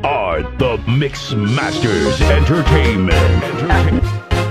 are the Mix Masters Entertainment. Entertainment.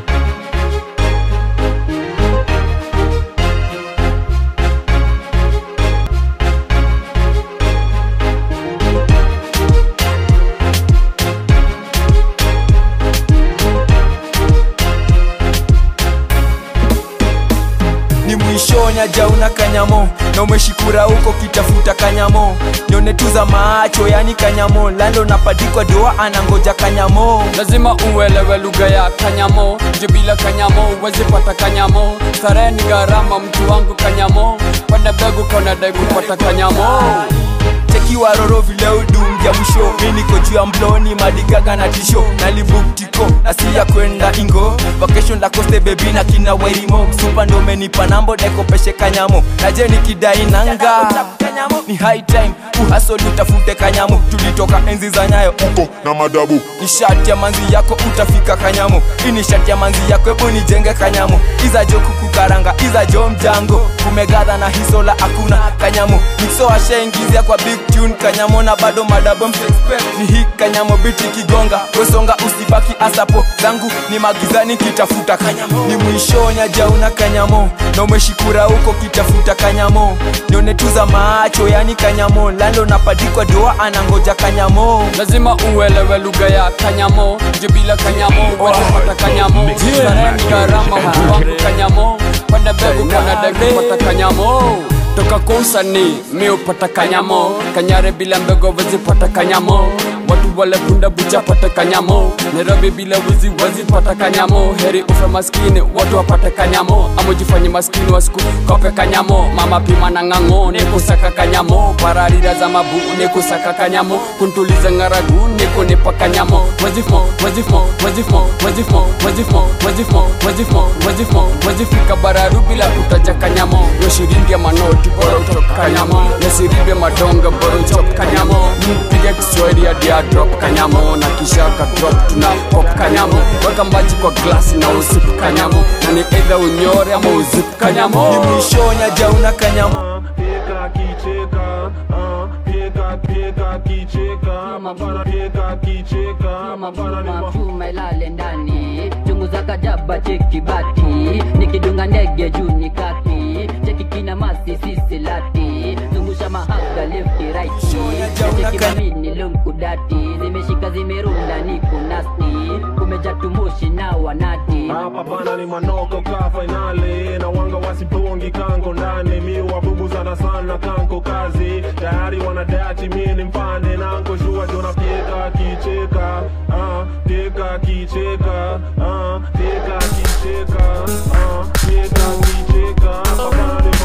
ni mwishonya jauna kanyamo na umeshikura huko kitafuta kanyamo nyone tu za macho yani kanyamo lando napadikwa doa anangoja kanyamo lazima uelewe lugha ya kanyamo juu bila kanyamo huwezi pata kanyamo starehe ni gharama mtu wangu kanyamo kwenda begu kaunadai kupata kanyamo chekiwa roro vile udumja mwisho mi niko juu ya mbloni madigaga na tisho nalibuktiko asiya kwenda ingo vacation la koste bebi na kina wairimo msupa ndo menipa nambo dekopeshe kanyamo naje nikidai nanga ni high time uhasoli utafute kanyamo tulitoka enzi za nyayo uko na madabu ni shati ya manzi yako utafika kanyamo hii ni shati ya manzi yako hebu nijenge kanyamo iza jo kukukaranga iza jo mjango kumegadha na hisola hakuna kanyamo mixo ashaingizia kwa big tune kanyamo na bado madabo msexpect ni hii kanyamo biti kigonga wesonga usibaki asapo zangu ni magizani kitafuta kanyamo ni mwishonya jauna kanyamo na umeshikura huko kitafuta kanyamo nione tu za macho yani kanyamo lando napadikwa doa anangoja kanyamo lazima uelewe lugha ya kanyamo juu bila kanyamo huwezi pata kanyamo starehe ni gharama mtu wangu kanyamo kwenda begu kaunadai kupata kanyamo toka kwa usanii mi upata kanyamo kanyare bila mbego wezi pata kanyamo watu wale punda bucha pata kanyamo nairobi bila wizi wezi pata kanyamo heri ufe maskini watu wapate kanyamo ama ujifanye maskini wasiku kope kanyamo mama pima na ng'ang'o nikusaka kanyamo pararira za mabu nikusaka kanyamo kuntuliza ng'aragu nikunipa kanyamo wezifmo wezifmo wezifmo wezifmo wezifmo wezifmo wezifmo wezifmo wezifika bararu bila kutaja kanyamo weshirindia manoti bora utoka kanyamo nesiribe madonga bora uchop kanyamo mpiga kiswahili hadi ya drop kanyamo na kisha ka drop tuna pop kanyamo weka maji kwa glasi na usipu kanyamo na ni either unyore ama uzipu kanyamo ni mwishonya jauna kanyamo Pieka kicheka, ah, pieka pieka kicheka, mabana pieka kicheka, mabana ni ma- mafuma ilale ndani chunguza kajaba cheki bati nikidunga ndege juu ni kati cheki kina masi sisi lati zungusha mahaga lefti raiti cheki mamini lunkudati zimeshika zimerunda niko nasti kumeja tumushi na wanati hapa bana ni manoko ka fainali na wanga wasipongi kanko ndani mi wabubu sana sana kanko kazi tayari wanadati mi ni mpande nanko shua jona pieka kicheka ah, pieka kicheka ah, pieka kicheka ah, pieka kicheka hapa bana ni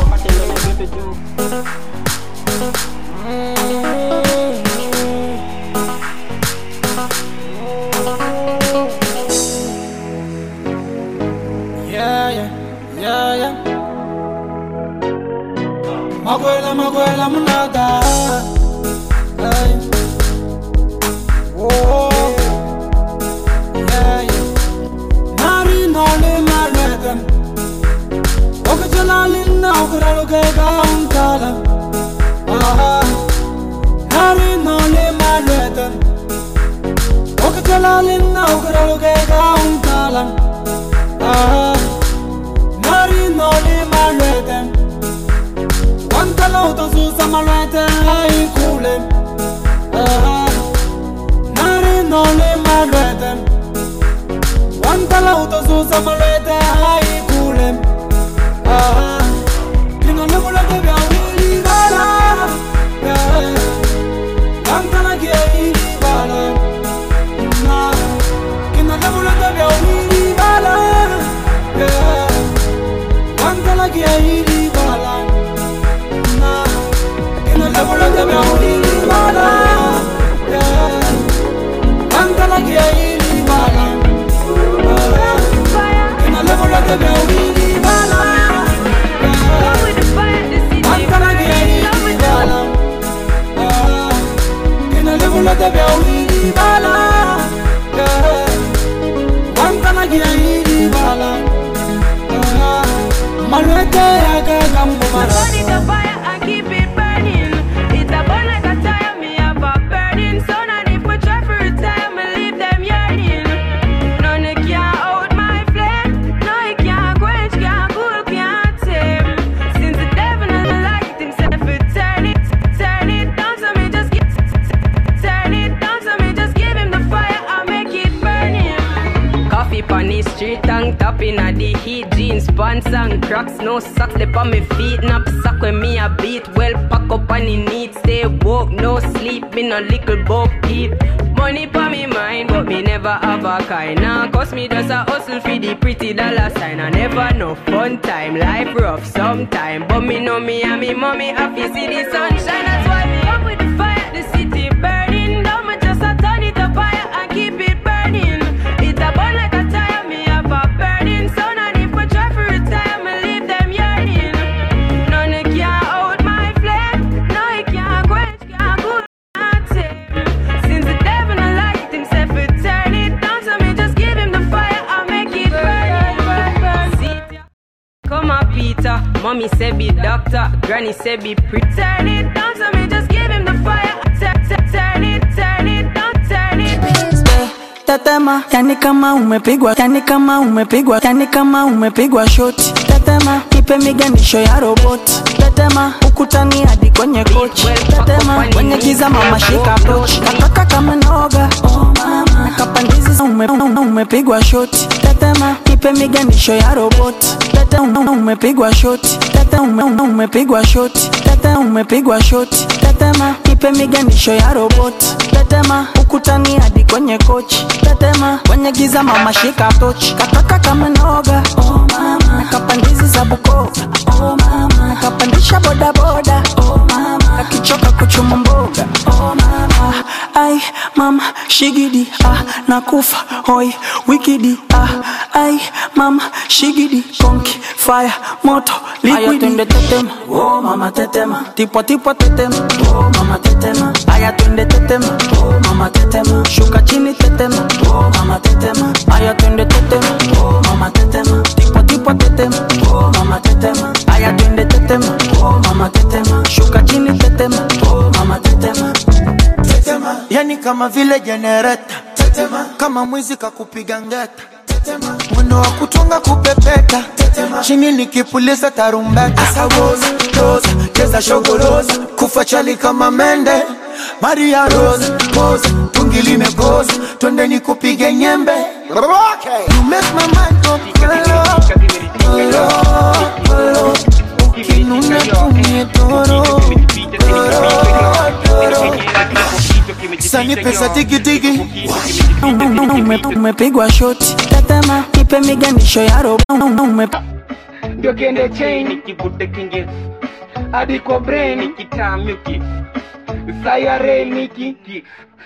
ma- Yeah, yeah, yeah, yeah. Makwela, makwela, munada. Hey. Oh, yeah, yeah. Nari nole malwedem. Okachalali na okaraluke kauntala. Ah, nari nole malwedem. Okachalali na okaraluke kauntala. Ah, nari noli malwete Wantala utazuza malwete aikule Ah, nari noli malwete Wantala utazuza malwete aikule Ah, Lingole mulete vya wili bala Yeah, Wantala kia ili bala Na, Kinole mulete vya wili bala Yeah, Wantala kia ili bala Na, Kinole mulete vya wili bala Yeah, Wantala kia ili bala Ah, Kinole mulete vya wili bala Yeah, Wantala kia ili bala Ah, Kinole mulete vya wili bala Yeah, Wantala kia ili bala Ah, Malwete yake kambo mara Burn it up fire and keep it burning. It's a burn like a tire, me have a burning sun. And if we try on the street and tapping at the heat jeans, pants and cracks, no socks, they on me feet, knapsack when me a beat, well pack up on the neat, stay woke, no sleep, me no little book keep. Money pa me mind, but me never have a kind. Now, cause me just a hustle for the pretty dollar sign. I never no fun time, life rough sometime. But me know me and me mommy happy see the sunshine. That's why me up with the fire, the city burning. Down me just a turn it up higher and keep it burning. It a burn like a tire, me have a burning sun. And if we try to retire, me leave them yearning. None of can hold my flame. No, it can't quench, can't cool, can't tame. Since the devil no light himself, it turn it down. So me just give him the fire and make it burn, burn, burn. See, Come on, Peter. Mommy said be doctor. Granny said be pre. Turn it down, so me just give him the fire. Turn, turn, turn it, turn it down, turn it. tetema yani kama umepigwa yani kama umepigwa yani kama umepigwa shoti tetema ipe miganisho ya roboti tetema ukutani hadi kwenye kochi tetema kwenye giza mama shika pochi kataka kama noga oh mama kapandizi ume, ume, umepigwa shoti tetema ipe miganisho ya roboti tete ume, umepigwa shoti tete ume, ume, umepigwa shoti tete umepigwa shoti tetema ipe miganisho ya roboti tetema ukutani hadi kwenye kochi tetema kwenye giza mama shika tochi kataka kama noga oh mama kapandizi za bukova oh mama kapandisha bodaboda oh mama akichoka kuchuma mboga oh mama ai mama shigidi ah nakufa hoi wikidi ah ai mama shigidi konki fire moto liquidi twende tetema oh mama tetema tipo tipo tetema oh mama tetema aya twende tetema oh mama tetema shuka chini tetema oh mama tetema aya twende tetema oh mama tetema tipo tipo tetema oh mama tetema aya twende tetema oh mama tetema shuka chini tetema oh mama tetema tetema yani kama vile jenereta tetema kama mwizi kakupiga ngeta tetema mwendo wa kutunga kupepeta tetema chini nikipuliza tarumbeta asawoza roza cheza shogoroza kufa chali kama mende maria rosa poza tungi limegoza twende nikupige nyembe you make my mind go kolo kolo kolo ukinuna tumie toro toro toro sani pesa digidigi Ume- umepigwa shoti tetema ipe miganisho ya robo ume ndio kende chain kivute kinge hadi kwa brain kitamyuki sayare nikiki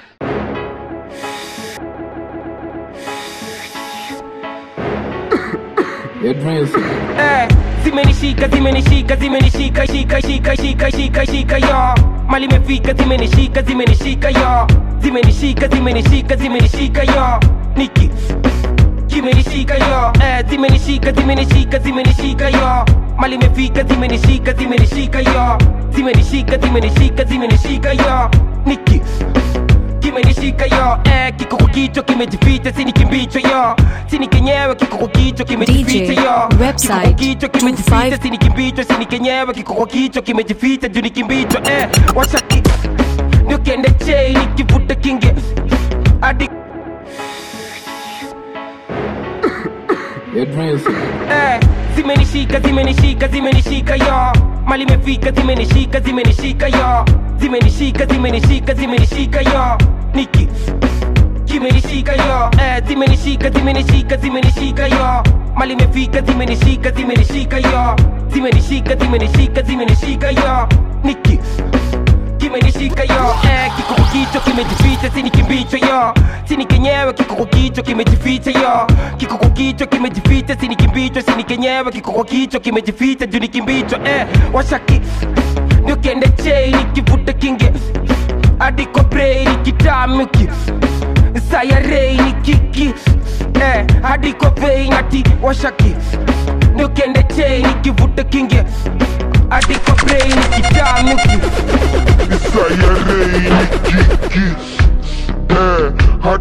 Eh, zimenishika zimenishika zimenishika shika shika shika shika shika yo mali imefika zimenishika zimenishika yo zimenishika zimenishika zimenishika yo niki kimenishika yo eh, zimenishika zimenishika zimenishika yo mali imefika zimenishika zimenishika yo zimenishika zimenishika zimenishika yo niki kimenishika yo eh, kiko kwa kichwa kimejificha sini kimbicho yo sini kenyewe kiko kwa kichwa kimejificha DJ, yo website, kiko kwa kichwa kimejificha sini kimbicho sini kenyewe kiko kwa kichwa kimejificha juu ni kimbicho eh, washaki ndio kende chei nikivuta kinge hadi eh, zimenishika zimenishika zimenishika yo mali imefika zimenishika zimenishika yo zimenishika zimenishika zimenishika yo niki kimenishika yo eh, zimenishika zimenishika zimenishika yo mali imefika zimenishika zimenishika yo zimenishika zimenishika zimenishika yo niki kimenishika yo eh, kiko kwa kichwa kimejificha sini kimbicho yo sini kenyewe kiko kwa kichwa kimejificha yo kiko kwa kichwa kimejificha sini kimbicho sini kenyewe kiko kwa kichwa kimejificha juu ni kimbicho eh, washaki ndio kende chei nikivuta kinge hadi kwa brei nikitamuki sayarei nikiki eh, hadi kwa vei nati washaki ndio kende chei nikivuta kinge hadi kwa brei nikitamuki Sayarei nikiki eh,